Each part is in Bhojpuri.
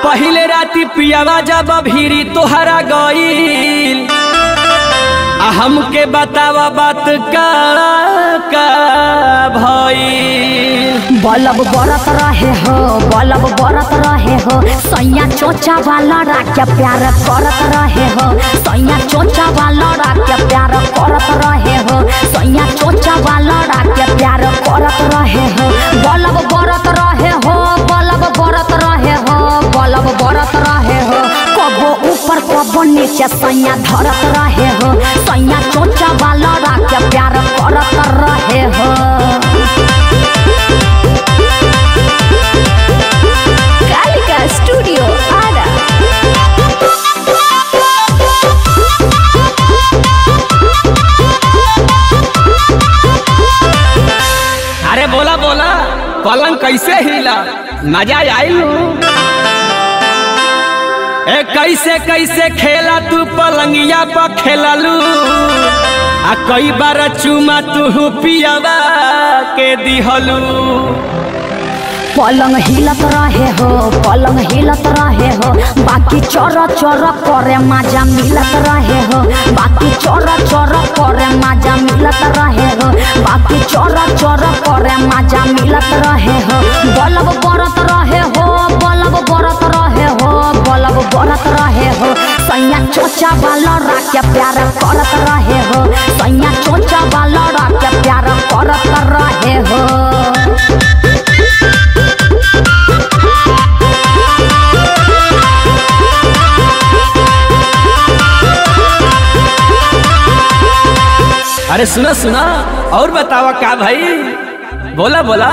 पहिले राती पियावा जब भीरी तोहरा गईल आ हमके बतावा बात का का भईल बलब बरत रहे हो बलब बरत रहे हो सैया चोचा वाला राख्या प्यार करत रहे हो सैया चोचा वाला राख्या प्यार करत रहे हो सैया चोचा वाला राख्या प्यार करत रहे हो बलब बरत रहे हो बलब बरत रहे हो बलब बरत रहे हो कबो ऊपर कबो नीचे सैया धरत रहे हो सैया चोचा वाला राख्या प्यार करत रहे हो Calica Studio Ara. अरे बोला बोला पलंग कैसे हिला मजा आइल ए कैसे कैसे खेला तू पलंगिया पर खेललू आ कई बार चुमा तू पियावा के दिहलू पलंग हिलत रहे हो पलंग हिलत रहे हो बाकी चोर चोर करे मजा मिलत रहे हो बाकी चोर चोर करे मजा मिलत रहे हो बाकी चोर चोर करे मजा मिलत रहे हो बलब बरत रहे हो बलब बरत रहे हो बलब बरत रहे हो सैया चोचा वाला राख्या प्यार करत रहे हो सैया चोचा वाला राख्या प्यार करत रहे हो अरे सुना सुना और बतावा का भाई बोला बोला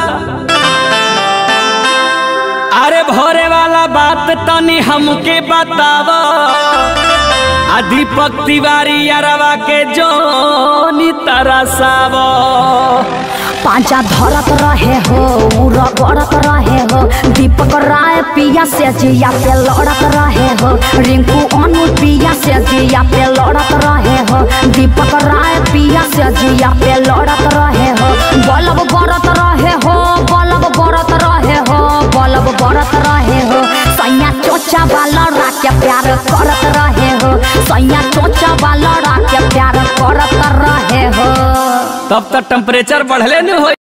अरे भोरे वाला बात तनी हमके बतावा आ दीपक तिवारी अरवा के जोनी तरसावा पांचा धरत रहे हो उरा गड़त रहे हो दीपक राय पिया से जिया पे लड़त रहे हो रिंकू अनु पिया से जिया पे लड़त रहे हो दीपक राय पिया से जिया पे लड़त रहे हो बलब बरत रहे हो बलब बरत रहे हो बलब बरत रहे हो सैया चोचा वाला राके प्यार करत रहे हो सैया चोचा वाला राके प्यार करत रहे हो तब तक टेम्परेचर बढ़ले न हो